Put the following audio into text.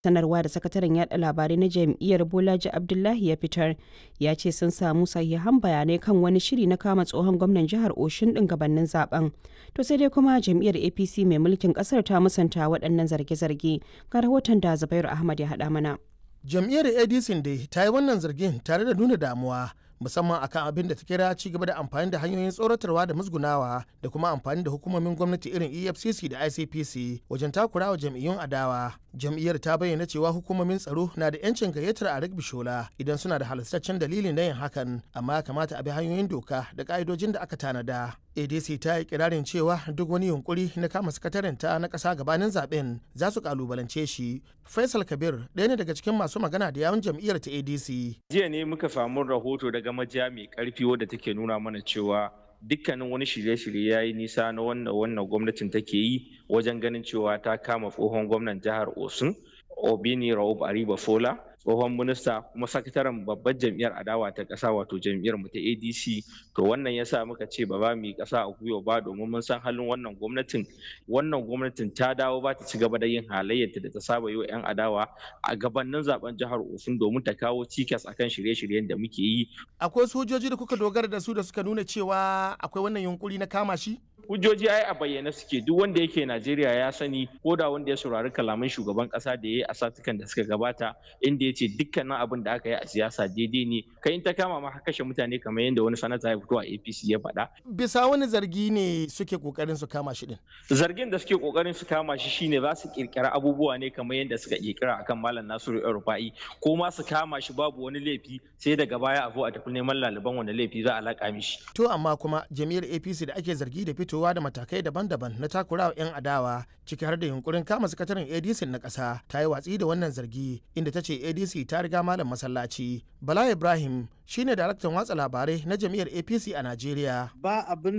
sanarwa da sakataren yada labarai na jam'iyyar bolaji abdullahi ya fitar ya ce sun samu sahihan bayanai kan wani shiri na kama tsohon gwamnan jihar oshun din gabanin zaben to sai dai kuma jam'iyyar apc mai mulkin kasar ta musanta waɗannan zarge-zarge ga rahoton da zubairu ahmad ya haɗa mana jam'iyyar adc dai ta yi wannan zargin tare da nuna damuwa musamman akan abin da ta kira ci gaba da amfani da hanyoyin tsoratarwa da musgunawa da kuma amfani da hukumomin gwamnati irin efcc da icpc wajen takurawa jam'iyyun adawa jam'iyyar ta bayyana cewa hukumomin tsaro na da yancin gayyatar a bishola idan suna da halastaccen dalilin na yin hakan amma ya kamata a bi hanyoyin doka da ka'idojin da aka tanada adc ta yi kirarin cewa duk wani yunkuri na kama sakataren ta na ƙasa gabanin zaben za su kalubalance shi faisal kabir ɗaya ne daga cikin masu magana da yawun jam'iyyar ta adc jiya ne muka samu rahoto daga majiya mai karfi wadda take nuna mana cewa dukkanin wani shirye-shirye ya yi nisa na wannan wannan gwamnatin take yi wajen ganin cewa ta kama tsohon gwamnan jihar osun obini raub ariba fola tsohon minista kuma sakataren babbar jam'iyyar adawa ta ƙasa wato jam'iyyar mu ta adc to wannan yasa muka ce ba za mu yi ƙasa a gwiwa ba domin mun san halin wannan gwamnatin wannan gwamnatin ta dawo ba ta ci gaba da yin halayyarta da ta saba yi wa 'yan adawa a gabanin zaben jihar osun domin ta kawo cikas akan shirye-shiryen da muke yi akwai sojoji da kuka dogara da su da suka nuna cewa akwai wannan yunkuri na kama shi hujjoji ai a bayyane suke duk wanda yake Najeriya ya sani ko da wanda ya saurari kalaman shugaban kasa da ya yi a satukan da suka gabata inda ya ce dukkanin abin da aka yi a siyasa daidai ne kai in ta kama ma kashe mutane kamar yadda wani sanata ya fito a APC ya faɗa. Bisa wani zargi ne suke kokarin su kama shi din. Zargin da suke kokarin su kama shi shine za su kirkira abubuwa ne kamar yadda suka kirkira akan Malam Nasiru Rufa'i ko ma su kama shi babu wani laifi sai daga baya a zo a tafi neman laliban wani laifi za a laƙa mishi. To amma kuma jami'ar APC da ake zargi da fitowa da matakai daban-daban na takurawa 'yan adawa ciki har da yunkurin kama sakataren adc na ƙasa ta yi watsi da wannan zargi inda ta ce adc ta riga malam masallaci bala ibrahim shine daraktan watsa labarai na jami'ar apc a najeriya ba abin